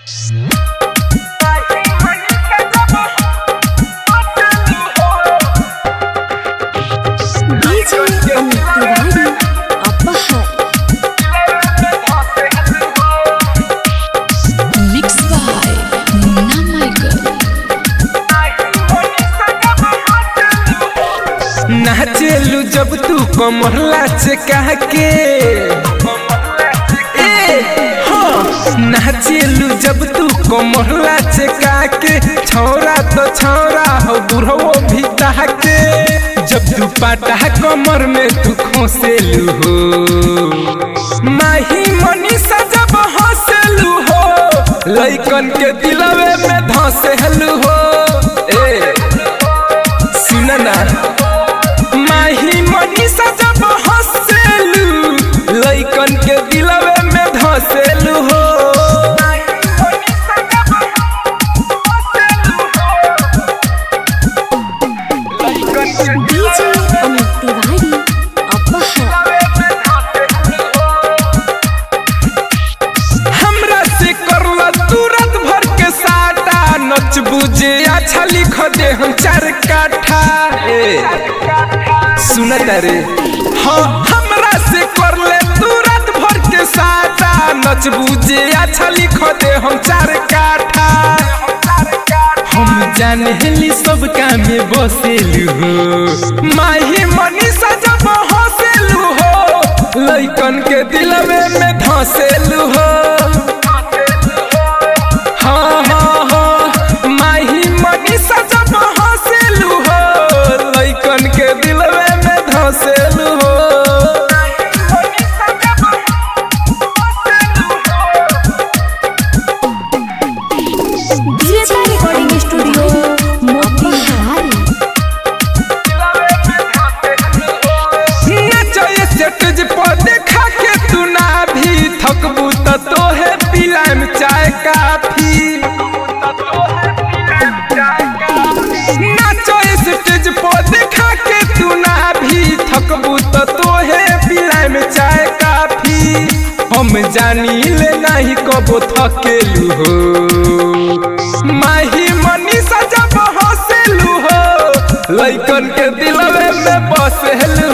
DJ Amit Tiwari Apahar Mixed by Munna Michael नाचेलू जब तू कमरला से कह के ए, हाँ। नाचेलू जब तू कमरला से कह के छौरा तो छौरा हो बुढ़वो भी कह के जब तू पाटा कमर में तू खोसेलू हो माही मनीषा जब हंसेलू हो लइकन के दिलवे में धसेलू हो ए सुन ना माही मनीषा जब हंसेलू लइकन के दिलवे में धसेलू हो DJ Amit Tiwari Apahar हमरा से करला तुरंत भर के साटा नच बुझे अच्छा लिख दे हम चार काठा ए सुनत रे हाँ हमरा से करले तुरंत भर के साटा नच बुझे अच्छा लिख दे हम चार काठा हम जानेली सब काम में बसेलू हो माही मनीषा जब हंसेलू हो लइकन के दिलवे में धसेलू हो हाँ हाँ हाँ माही मनीषा जब हंसेलू हो लइकन के दिलवे में धसेलू हो DJ Recording Studio Motihari नचए स्टेज पर देखा के तू ना भी थकबू त तोहे पिलाम चाय काफी नचए स्टेज पर देखा के तू ना भी थकबू त तोहे पिलाम चाय काफी हम जानी ले नहीं कबो थकेलू हो माही मनीषा जब हंसेलू हो लइकन के दिलवे में बसेलू